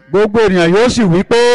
gbogbo ènìyàn yóò sì wí pé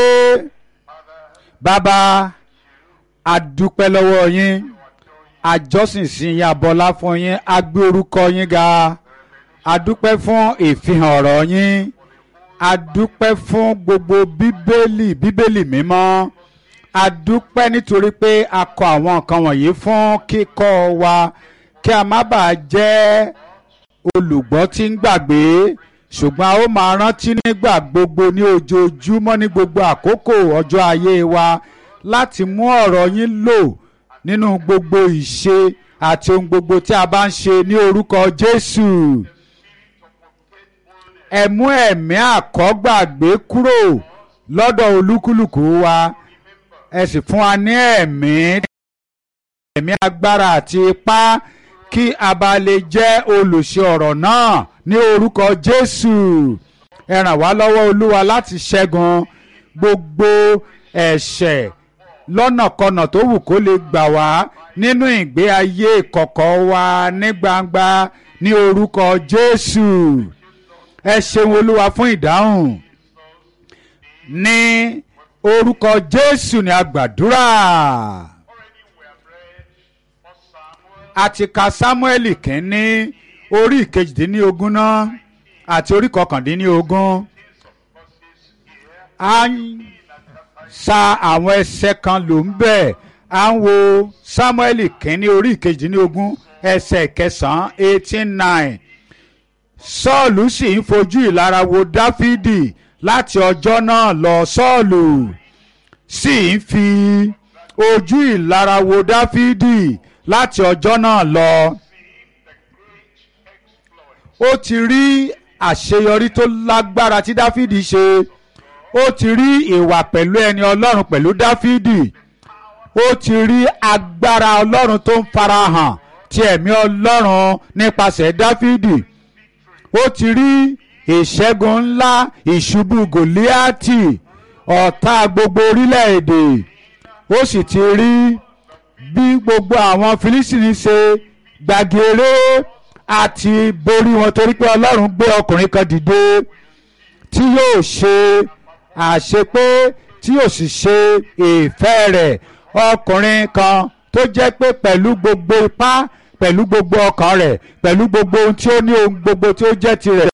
bàbá a dúpẹ́ lọ́wọ́ yín àjọsìn sí yín abọ́lá fún yín a gbé orúkọ yín ga a dúpẹ́ fún ìfihàn ọ̀rọ̀ yín a dúpẹ́ fún gbogbo bíbélì bíbélì mímọ́ a dúpẹ́ nítorí pé a kọ àwọn nǹkan wọ̀nyí fún kíkọ́ wa kí a má bàa jẹ́ olùgbọ́ tí ń gbàgbé ṣùgbọ́n a ó máa rántí nígbà gbogbo ní ojoojúmọ́ ní gbogbo àkókò ọjọ́ ayé wa láti mú ọ̀rọ̀ yín lò nínú gbogbo ìṣe àti ohun gbogbo tí a bá ń ṣe ní orúkọ Jésù ẹ mú ẹ̀mí àkọ́gbàgbé kúrò lọ́dọ̀ olúkúlùkù wa ẹ sì fún wa ní ẹ̀mí ẹ̀mí agbára àti ipá kí a bá lè jẹ́ olùṣe ọ̀rọ̀ náà ní orúkọ Jésù ẹ ràn wá lọ́wọ́ Olúwa láti ṣẹ́gun gbogbo ẹ̀ṣẹ̀ lọ́nàkọnà tó wù kó lè gbà wá nínú ìgbé ayé ìkọ̀kọ̀ wa ní gbangba ní orúkọ Jésù ẹ ṣeun Olúwa fún ìdáhùn ní orúkọ Jésù ni a gbàdúrà. a ti ka Sámúẹ́lì kínní orí ìkejìdínlógún náà àti orí kọkàndínlógún a ń sa àwọn ẹsẹ̀ kan ló ń bẹ̀ à ń wo Sámúẹ́lì kínní orí ìkejìdínlógún ẹsẹ̀ kẹsàn-án eighteen nine Sọ́ọ̀lù sì ń fojú ìlara wo Dáfídì láti ọjọ́ náà lọ Sọ́ọ̀lù sì ń fi ojú ìlara wo Dáfídì láti ọjọ́ náà lọ. ó ti rí àṣeyọrí tó lágbára tí Dáfídì ṣe ó ti rí ìwà pẹ̀lú ẹni Ọlọ́run pẹ̀lú Dáfídì ó ti rí agbára Ọlọ́run tó ń farahàn ti ẹ̀mí Ọlọ́run nípasẹ̀ Dáfídì ó ti rí ìṣẹ́gun ńlá ìṣubú Gòlíátì ọ̀tá gbogbo orílẹ̀-èdè ó sì ti rí bí gbogbo àwọn Fílísítìnì ṣe gbàgéré àti borí wọn torí pé Ọlọ́run gbé ọkùnrin kan dìde tí yóò ṣe àṣepé tí yóò sì ṣe ìfẹ́ rẹ̀ ọkùnrin kan tó jẹ́ pé pẹ̀lú gbogbo ipá pẹ̀lú gbogbo ọkàn rẹ̀ pẹ̀lú gbogbo ohun tí ó ní ohun gbogbo tí ó jẹ́ tirẹ̀